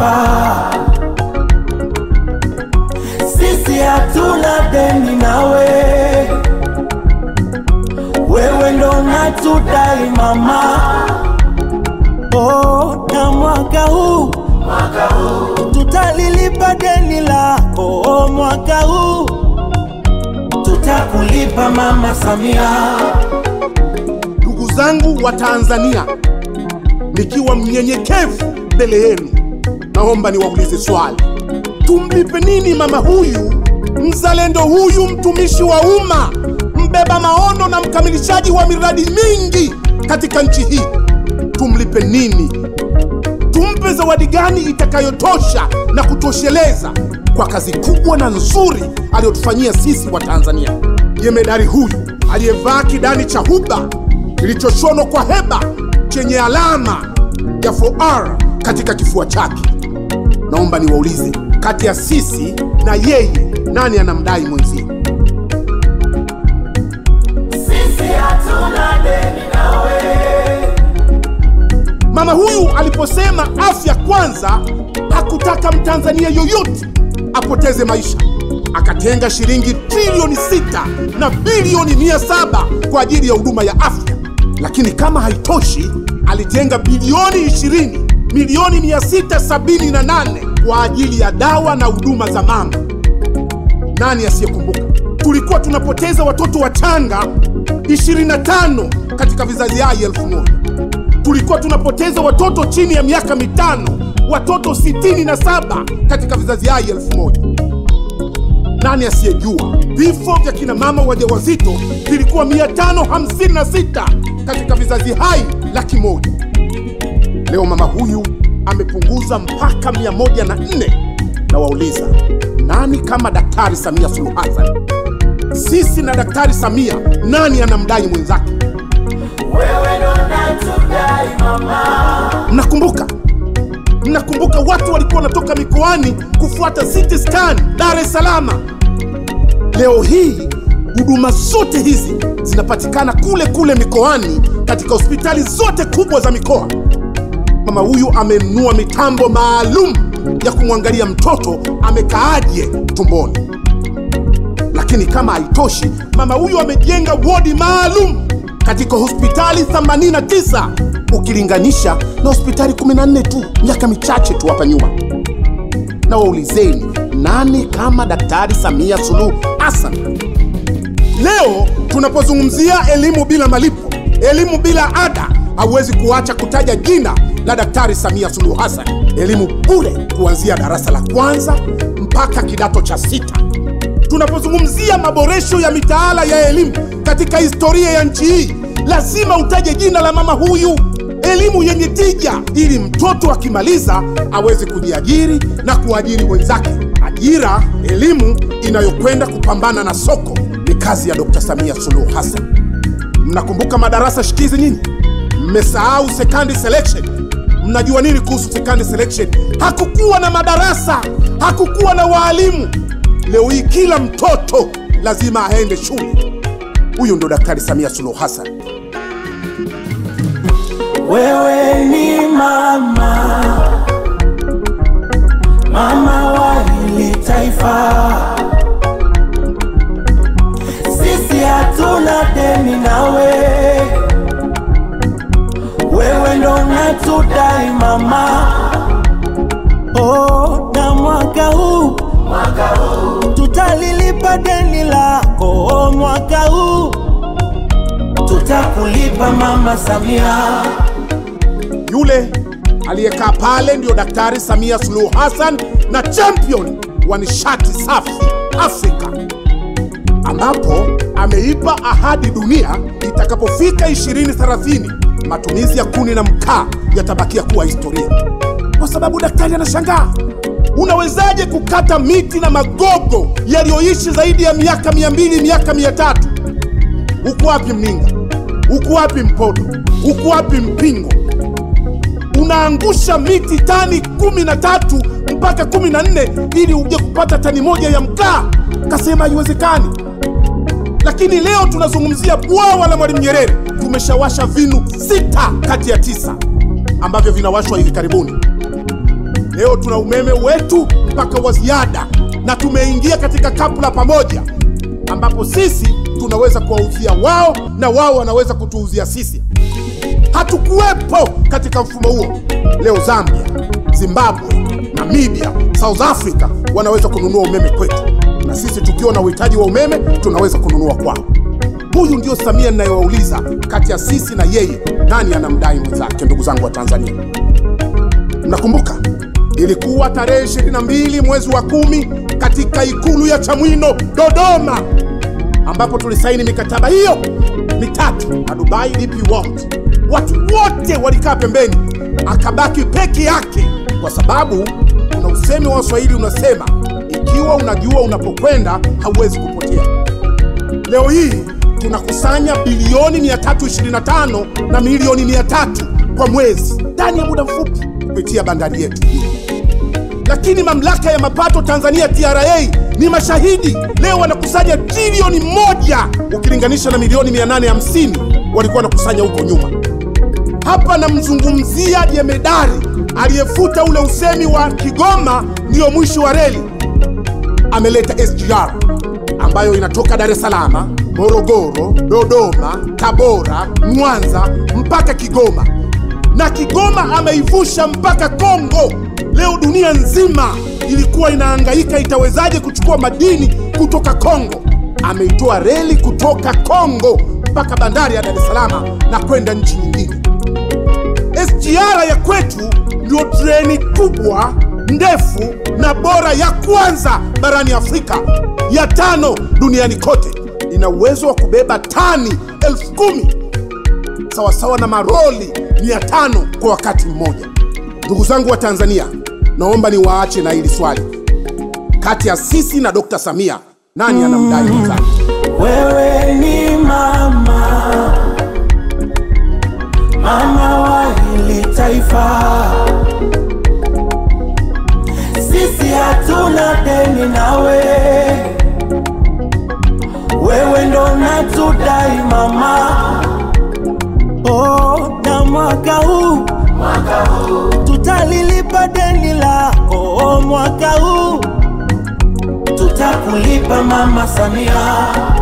taifa. Sisi hatuna deni nawe, wewe ndo natudai mama. Oh, na mwaka huu tutalilipa deni lako. Oh, mwaka huu tutakulipa mama Samia. Ndugu zangu wa Tanzania, nikiwa mnyenyekevu mbele yenu, naomba niwaulize swali: tumlipe nini mama huyu, mzalendo huyu, mtumishi wa umma, mbeba maono na mkamilishaji wa miradi mingi katika nchi hii? Tumlipe nini? Tumpe zawadi gani itakayotosha na kutosheleza kwa kazi kubwa na nzuri aliyotufanyia sisi wa Tanzania? Jemedari huyu aliyevaa kidani cha huba kilichoshonwa kwa heba chenye alama ya 4R katika kifua chake, naomba niwaulize, kati ya sisi na yeye, nani anamdai mwenzie? Sisi hatuna deni nawe, Mama huyu aliposema afya kwanza, hakutaka mtanzania yoyote apoteze maisha. Akatenga shilingi trilioni sita na bilioni mia saba kwa ajili ya huduma ya afya, lakini kama haitoshi, alitenga bilioni 20 milioni 678 kwa ajili ya dawa na huduma za mama. Nani asiyekumbuka tulikuwa tunapoteza watoto wachanga 25 katika vizazi hai elfu moja tulikuwa tunapoteza watoto chini ya miaka mitano, watoto 67 katika vizazi hai elfu moja. Nani asiyejua vifo vya kina mama wajawazito vilikuwa 556 katika vizazi hai laki moja. Leo mama huyu amepunguza mpaka 104 na wauliza, nani kama Daktari Samia Suluhu Hassan? Sisi na Daktari Samia, nani anamdai mwenzake? wewe ndo natudai mama. Mnakumbuka, mnakumbuka watu walikuwa wanatoka mikoani kufuata CT scan Dar es Salaam. Leo hii huduma zote hizi zinapatikana kule kule mikoani katika hospitali zote kubwa za mikoa. Mama huyu amenunua mitambo maalum ya kumwangalia mtoto amekaaje tumboni. Lakini kama haitoshi, mama huyu amejenga wodi maalum katika hospitali 89 ukilinganisha na hospitali 14 tu miaka michache tu hapa nyuma. Na waulizeni, nani kama Daktari Samia Suluhu Hassan? Leo tunapozungumzia elimu bila malipo, elimu bila ada, hauwezi kuacha kutaja jina la Daktari Samia Suluhu Hassan. Elimu bure kuanzia darasa la kwanza mpaka kidato cha sita. Tunapozungumzia maboresho ya mitaala ya elimu katika historia ya nchi hii, lazima utaje jina la mama huyu. Elimu yenye tija, ili mtoto akimaliza aweze kujiajiri na kuajiri wenzake. Ajira, elimu inayokwenda kupambana na soko ni kazi ya Dr. Samia Suluhu Hassan. Mnakumbuka madarasa shikizi nyinyi? Mmesahau secondary selection. Mnajua nini kuhusu secondary selection? Hakukuwa na madarasa, hakukuwa na waalimu. Leo hii kila mtoto lazima aende shule. Huyu ndo Daktari Samia Suluhu Hassan. Wewe ni mama, mama wa hili taifa. Sisi hatuna deni nawe, wewe ndo natudai mama. Oh, na mwaka huu tutalilipa deni lako. Oh, mwaka huu tutakulipa mama Samia. Yule aliyekaa pale ndiyo Daktari Samia Suluhu Hassan na champion wa nishati safi Afrika, ambapo ameipa ahadi dunia itakapofika 2030 matumizi ya kuni na mkaa yatabakia kuwa historia, kwa sababu daktari anashangaa unawezaje kukata miti na magogo yaliyoishi zaidi ya miaka 200 miaka 300 Uko wapi Mninga? Uko wapi Mpodo? Uko wapi Mpingo? Unaangusha miti tani kumi na tatu mpaka kumi na nne ili uje kupata tani moja ya mkaa. Kasema haiwezekani. Lakini leo tunazungumzia bwawa la Mwalimu Nyerere. Tumeshawasha vinu sita kati ya tisa ambavyo vinawashwa hivi karibuni. Leo tuna umeme wetu mpaka wa ziada, na tumeingia katika kapu la pamoja, ambapo sisi tunaweza kuwauzia wao na wao wanaweza kutuuzia sisi. Hatukuwepo katika mfumo huo. Leo Zambia, Zimbabwe, Namibia, South Africa wanaweza kununua umeme kwetu, na sisi tukiwa na uhitaji wa umeme tunaweza kununua kwao. Huyu ndio Samia ninayowauliza, kati ya sisi na yeye, nani anamdai mwenzake? Ndugu zangu wa Tanzania, mnakumbuka ilikuwa tarehe 22 mwezi wa kumi katika ikulu ya Chamwino Dodoma, ambapo tulisaini mikataba hiyo mitatu na Dubai DP World. Watu wote walikaa pembeni, akabaki peke yake, kwa sababu kuna usemi wa Waswahili unasema, ikiwa unajua unapokwenda hauwezi kupotea. Leo hii tunakusanya bilioni 325 na milioni 300 kwa mwezi ndani ya muda mfupi kupitia bandari yetu hii. Lakini mamlaka ya mapato Tanzania TRA ni mashahidi. Leo wanakusanya trilioni moja ukilinganisha na milioni 850 walikuwa wanakusanya huko nyuma. Hapa namzungumzia jemedari aliyefuta ule usemi wa Kigoma ndiyo mwisho wa reli. Ameleta SGR ambayo inatoka Dar es Salaam, Morogoro, Dodoma, Tabora, Mwanza mpaka Kigoma, na Kigoma ameivusha mpaka Kongo. Leo dunia nzima ilikuwa inahangaika itawezaje kuchukua madini kutoka Kongo. Ameitoa reli kutoka Kongo mpaka bandari ya Dar es Salaam na kwenda nchi nyingine. SGR ya kwetu ndio treni kubwa ndefu na bora ya kwanza barani Afrika, ya tano duniani kote. Ina uwezo wa kubeba tani elfu kumi sawasawa na maroli mia tano kwa wakati mmoja. Ndugu zangu wa Tanzania, naomba niwaache na hili swali, kati ya sisi na Dr. Samia nani anamdai mwenzake? Wewe ni mama, mama wa hili taifa. Sisi hatuna deni nawe, wewe ndo natudai mama. Oh, na mwaka huu tutalilipa deni lako, oh, mwaka huu tutakulipa mama Samia.